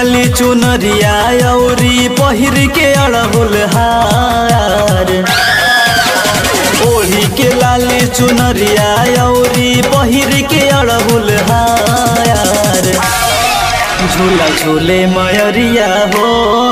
लाली चुनरिया औरी पहिर के अड़हुल हार ओढ़ी के लाली चुनरिया औरी पहिर के अड़हुल हार झूला झूले मयरिया हो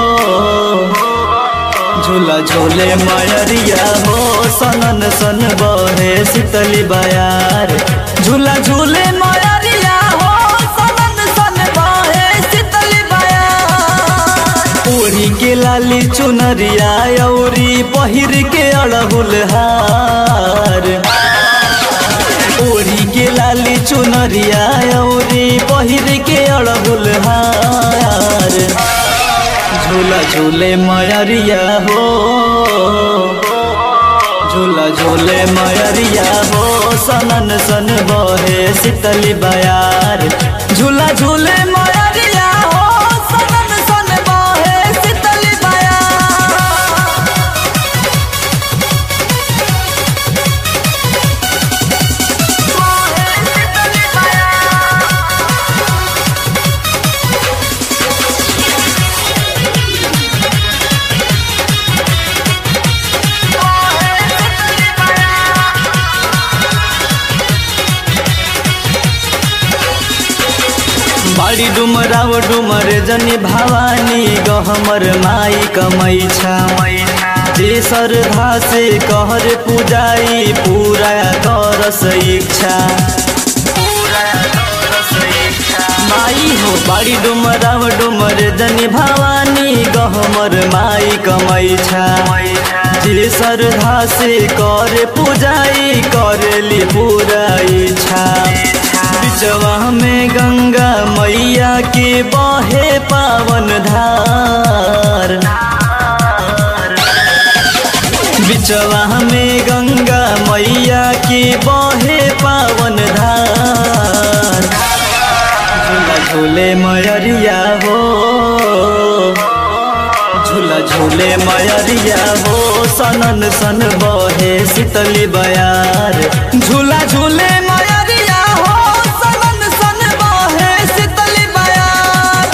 झूला झूले मयरिया हो सनन सन बहे शीतली बयार झूला झूले मयरिया हो सनन सन बहे शीतली बयार ओढ़ी के लाली चुनरिया औरी पहिर के अड़हुल हार ओढ़ी के लाली चुनरिया औरी पहिर के अड़हुल हार झूला झूले मयरिया हो झूला झूले मयरिया हो सनन सन बहे शीतली बयार झूला झूले मयरिया हो सनन सन बहे शीतली बयार बाड़ी डुमराव डुमर जनी भवानी गहमर माई कमै छा जे श्रद्धा से कहर पूजाई पूरा करस इच्छा माई हो बाड़ी डुमराव डुमर जनी भवानी गहमर माई कमै छा जे श्रद्धा से कर पूजाई करेली पूरा इच्छा बिचवा में गंगा मैया के बहे पावन धार बिचवा में गंगा मैया के बहे पावन धार झूला झूले मयरिया हो झूला झूले मयरिया हो सनन सन बहे शीतली बयार झूला झूले मयरिया हो सनन सन बहे शीतली बयार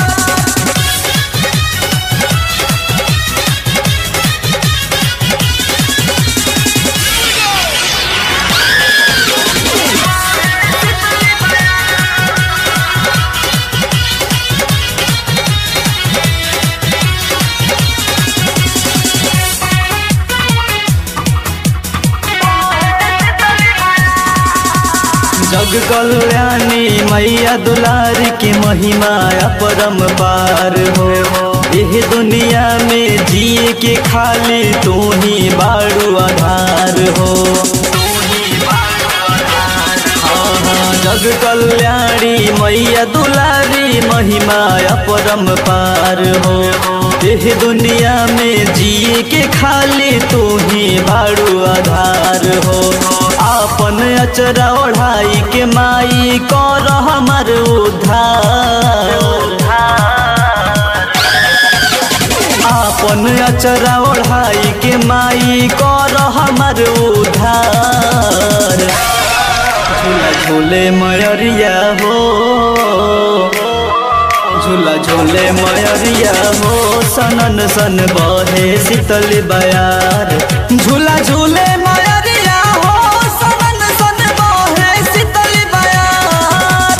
जग कल्याणी मैया दुलारी की महिमा अपरम पार हो एह दुनिया में जिए के खाली तू ही बाड़ू आधार हो हाँ, हाँ, जग कल्याणी मैया दुलारी महिमा अपरम पार हो एह दुनिया में जिए के खाली तू ही बाड़ू आधार हो आपन अचरा ओढ़ाई के माई कर हमर उद्धार आपन अचरा ओढ़ाई के माई कर हमर उद्धार झूला झूले मयरिया हो झूला झूले मयरिया हो सनन सन बहे शीतल बयार झूला झूले मयरिया हो सनन सन बहे शीतल बयार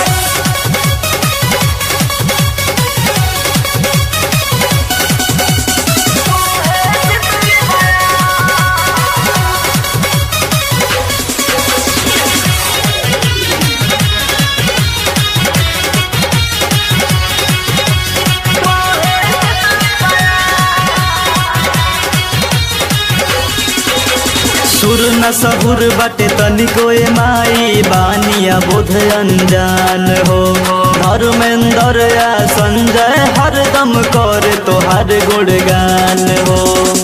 सुर न सहुर बटे तनिको ए माई बानिया बोध अनजान हो धर्मेंद्र या संजय हरदम कर तोहार गुणगान हो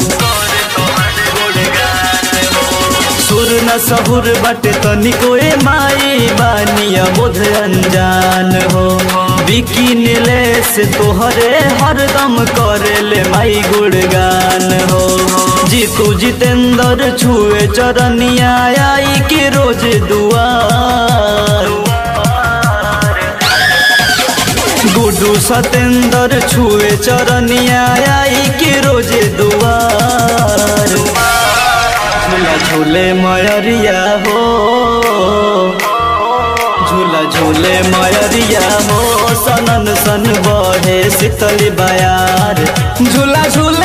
सुर न सहुर बटे तनिको ए माई बानिया बोध अनजान हो बिकी नीलेश तोहरे हरदम करेले माई गुणगान हो जीतू जितेंद्र छुए चरनिया आई के रोज दुआर गुड गुड्डू सतेंद्र छुए चरनिया आई के रोजे दुआर झूला झूले मयरिया हो झूला झूले मयरिया हो सनन सन बहे शीतल बयार झूला झूले